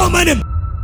አያቆመንም።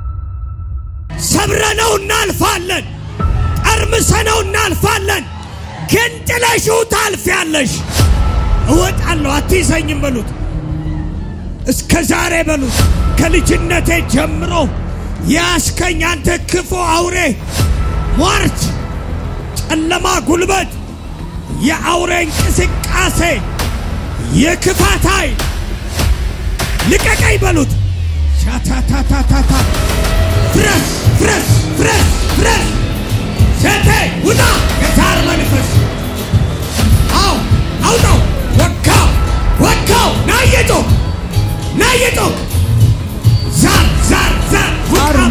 ሰብረነው እናልፋለን፣ ጠርምሰነው እናልፋለን። ግን ጥለሽው ታልፊያለሽ። እወጣለሁ አትይዘኝም በሉት። እስከ ዛሬ በሉት ከልጅነቴ ጀምሮ ያስከኝ አንተ ክፉ አውሬ ሟርት፣ ጨለማ ጉልበት፣ የአውሬ እንቅስቃሴ፣ የክፋት ኃይል ልቀቀኝ በሉት። ሻታታታታታ ፍረስ ፍረስ ፍረስ ፍረስ ሸቴ ውጣ የዛር መንፈስ አው አውጣው ወካው ወካው ናየጮክ ናየጮክ ዛር ዛር ዛር ውጣሚ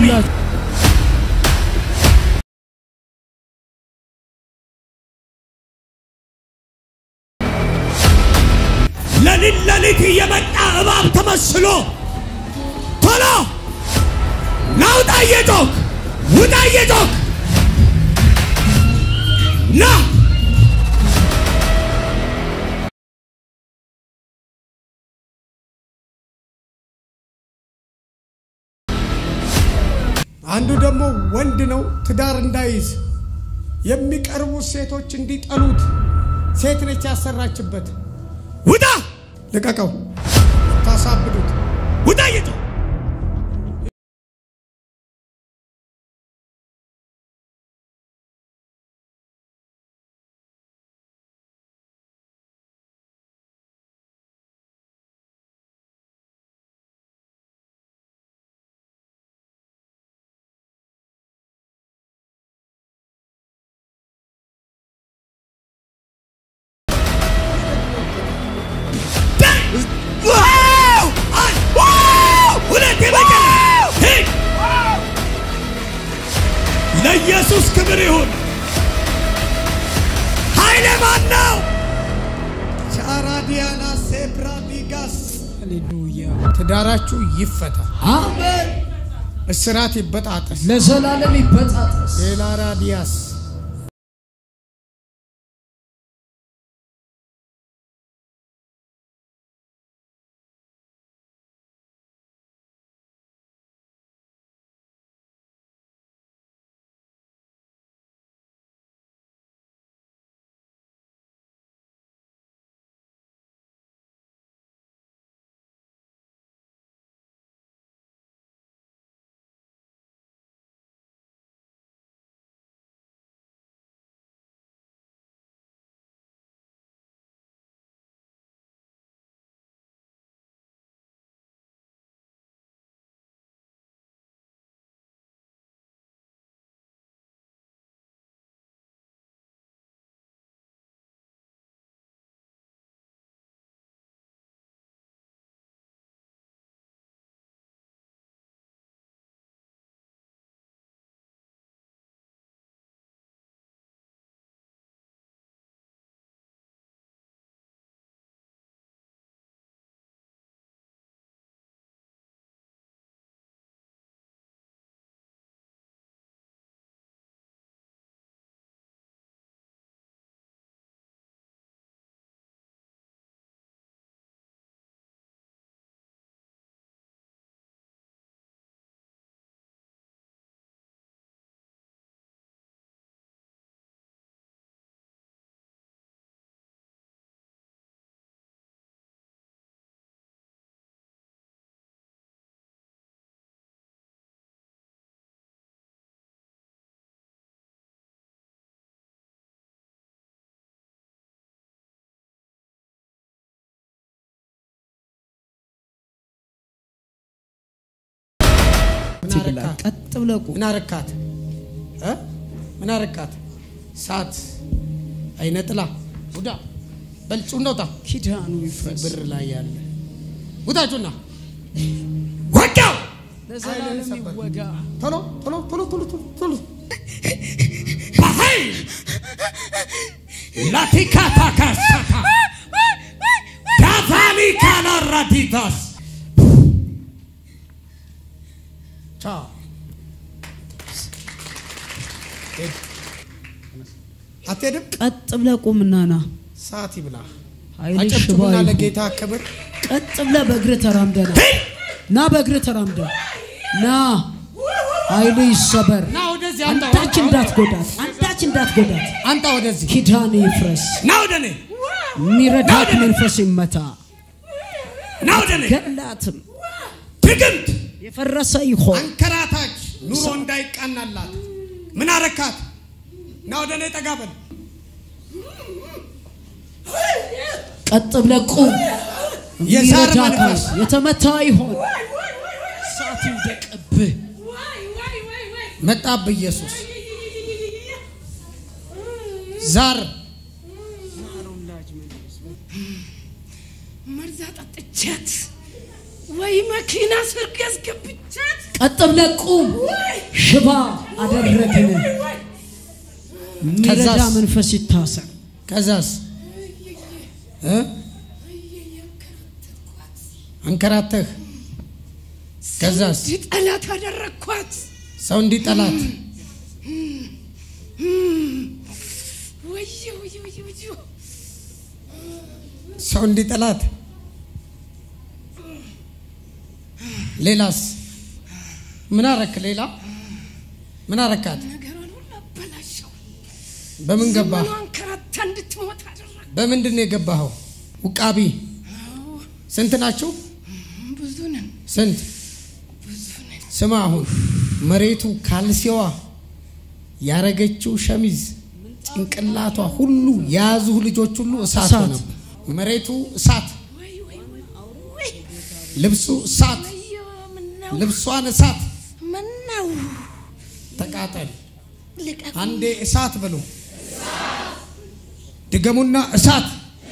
ለሊት ለሊት እየመጣ እባብ ተመስሎ ቶሎ ናውጣ እየጮክ ውጣ እየጮክ ና አንዱ ደግሞ ወንድ ነው፣ ትዳር እንዳይዝ የሚቀርቡት ሴቶች እንዲጠሉት ሴት ነች ያሰራችበት። ውጣ ልቀቀው፣ ታሳብዱት። ውጣ እየጮክ ለኢየሱስ ክብር ይሁን። ኃይለ ማን ነው? ቻራዲያና ሴፕራዲጋስ ሃሌሉያ። ትዳራችሁ ይፈታ፣ አሜን። እስራት ይበጣጠስ። ለዘላለም ይበጣጠስ። ሌላ ራዲያስ ትብላ ቀጥ ብለህ ቁም። ምን አረካት እ? ምን አረካት? ሳት አይነ ጥላ ውዳ በልጩ እንደውጣ ኪዳኑ ይፍረስ። ብር ላይ ያለ ውጣጩና ወጋው ለዘላለም ይወጋ። ቶሎ ቶሎ ቶሎ ቶሎ ቶሎ ቶሎ በኃይል ላቲካታ ካሳታ ዳቫኒ ካናራዲታስ ቻው ሂድ። አትሄድም? ቀጥ ብለህ ቁምና ና። ሰዓት ይብላ። ኃይልሽ ሽባ አጨብጭቡና ይሁን። ለጌታ ክብር ቀጥ ብለህ በእግርህ ተራምደህ ና። ና በእግርህ ተራምደህ ና ኃይል ይሰበር። ና ወደዚህ አንተ አንዳች እንዳትጎዳት፣ አንዳች እንዳትጎዳት። አንተ ወደዚህ ኪዳን ይፍረስ። ና ወደ እኔ የሚረዳት መንፈስ ይመታ። ና ወደ እኔ ገላትም ድግምት የፈረሰ ይሆን አንከራታች ኑሮ እንዳይቃናላት ምን አረካት? ና ወደ እኔ ጠጋ በል። ቀጥ ብለህ ቁም። የዛር የሚረዳ መንፈስ ካል የተመታ ይሆን እሳት ይውደቅብህ። መጣብህ ኢየሱስ ዛር መርዛ ጠጥቻት ወይ መኪና ሰርግ ያስገብቻት ቀጥ ብለህ ቁም። ሽባ አደረግን። የሚረዳ ከዛስ? መንፈስ ይታሰር። ከዛስ እ? አንከራተህ ከዛስ እንዲህ ጠላት አደረግኳት። ሰው እንዲጠላት ወየ ወየ ወየ ወየ ሰው እንዲጠላት ሌላስ ምን አረክ? ሌላ ምን አረካት? ነገሯን ሁሉ አበላሸው። በምን ገባህ? ዘመኗን ከራታ እንድትሞት አደረግ። በምንድን ነው የገባኸው? ውቃቢ ስንት ናችሁ? ብዙ ነን ስንት? ብዙ ነን። ስማ አሁን መሬቱ ካልሲዋ ያረገችው ሸሚዝ ጭንቅላቷ ሁሉ የያዙህ ልጆች ሁሉ እሳት እሳት። ሆነ። መሬቱ እሳት፣ ወይ ወይ ወይ ወይ ልብሱ እሳት፣ ወዮ ምነው ልብሷን እሳት። ምነው ተቃጠል። ልቀቁ አንዴ እሳት ብሎ ድገሙና እሳት፣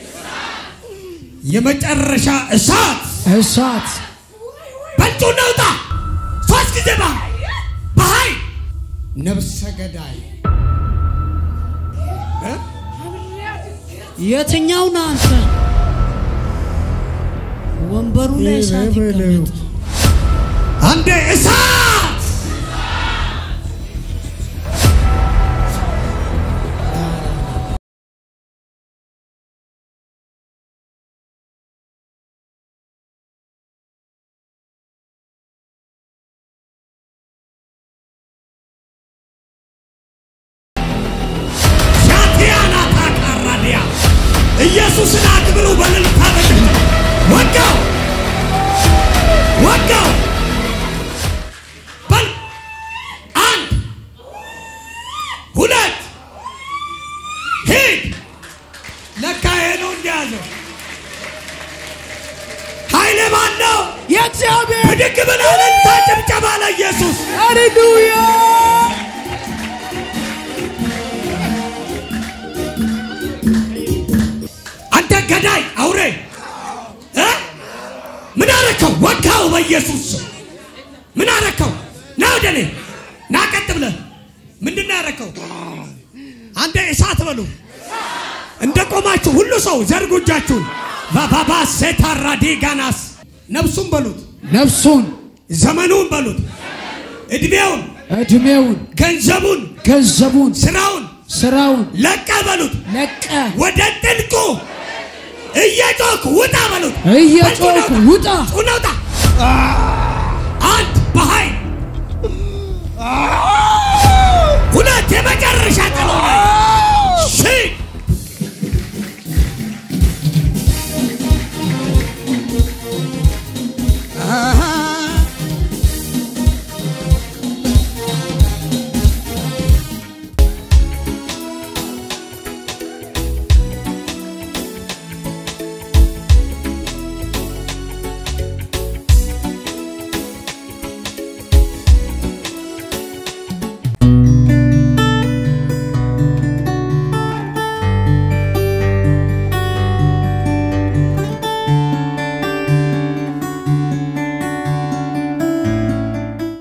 የመጨረሻ እሳት እሳት በልጡ ነውጣ ሶስት ጊዜ ባ በኃይል ነብሰ ገዳይ እ? የትኛው ነህ አንተ? ወንበሩ ላይ እሳት ይቀመጥ። አንዴ እሳት ሻቲያና ታቃራዲያ ኢየሱስን አክብሩ በልልታ በጭብጨባ ወጋው ወጋው በል አንድ ሁለት ሂድ ለካ ይሄ ነው እንደያዘው ኃይሌ ማን ነው የእግዚአብሔር ብድግ ብለህ እልልታ ጭብጨባ ለኢየሱስ ሃሌሉያ አንተ ገዳይ አውሬ እ? ምን አረከው? ወጋው በኢየሱስ ስም። ምን አረከው? ና ወደ እኔ ና፣ ቀጥ ብለህ ምንድን ነው ያረከው? አንተ እሳት በሉ። እንደ ቆማችሁ ሁሉ ሰው ዘርጉ እጃችሁን። ባባባ ሴታራዲ ጋናስ ነፍሱን በሉት፣ ነፍሱን ዘመኑን በሉት፣ እድሜውን፣ እድሜውን ገንዘቡን፣ ገንዘቡን ስራውን ስራውን ለቀ በሉት። ለቀ ወደ ጥልቁ እየጮክ ውጣ በሉት። እየጮክ ውጣ ጩና ውጣ።